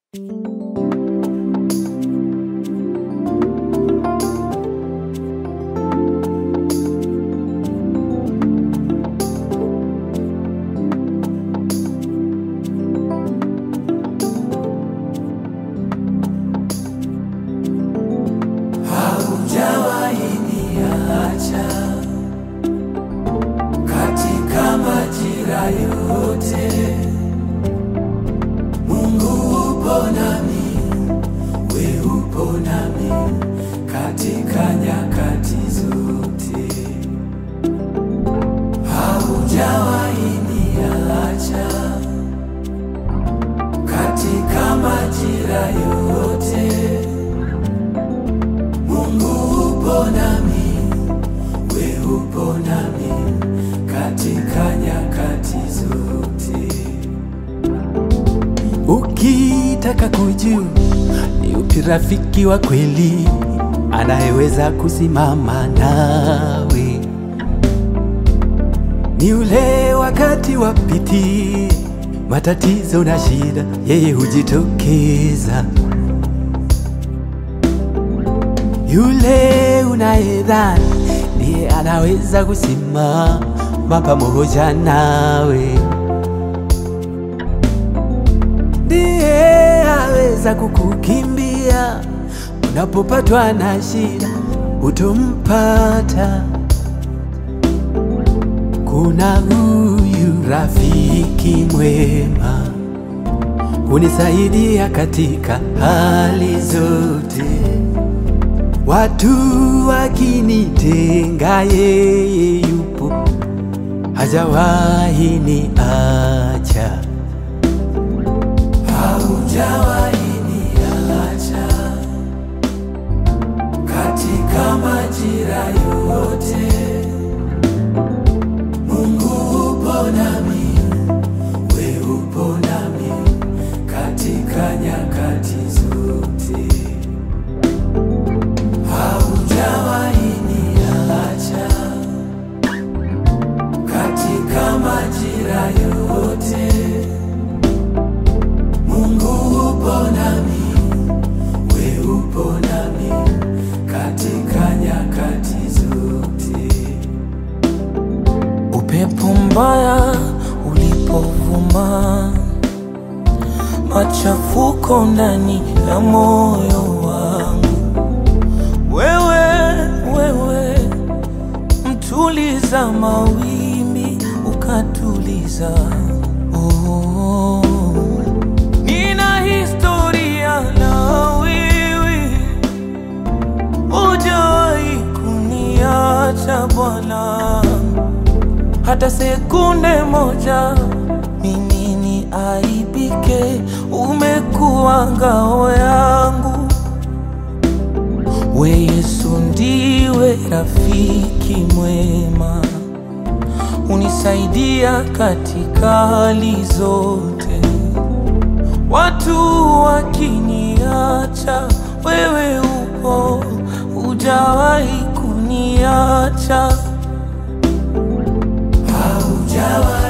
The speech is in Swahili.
majira yote. Mungu upo nami, we upo nami katika nyakati zote. Ukitaka kujua ni upi rafiki wa kweli anayeweza kusimama nawe, ni ule wakati wa piti, matatizo na shida, yeye hujitokeza. Yule unayedhani ndiye anaweza kusimama pamoja nawe ndiye aweza kukukimbia unapopatwa na shida, utompata. Kuna huyu rafiki mwema hunisaidia katika hali zote, watu wakinitenga, yeye yupo, hajawahi niacha. Haujawahi niacha katika majira yote. Mungu upo nami, we upo nami katika nyakati zote. Haujawahi niacha katika majira yote. Mungu upo nami, we upo nami katika nyakati zote. Upepo mbaya ulipovuma, machafuko ndani ya moyo wangu, wewe wewe, mtuliza mawimbi ukatuliza. Oh, nina historia na wewe, hujawahi kuniacha Bwana hata sekunde moja mimi ni aibike, umekuwa ngao yangu. We Yesu ndiwe rafiki mwema, unisaidia katika hali zote. Watu wakiniacha, wewe upo, hujawahi kuniacha. Haujawahi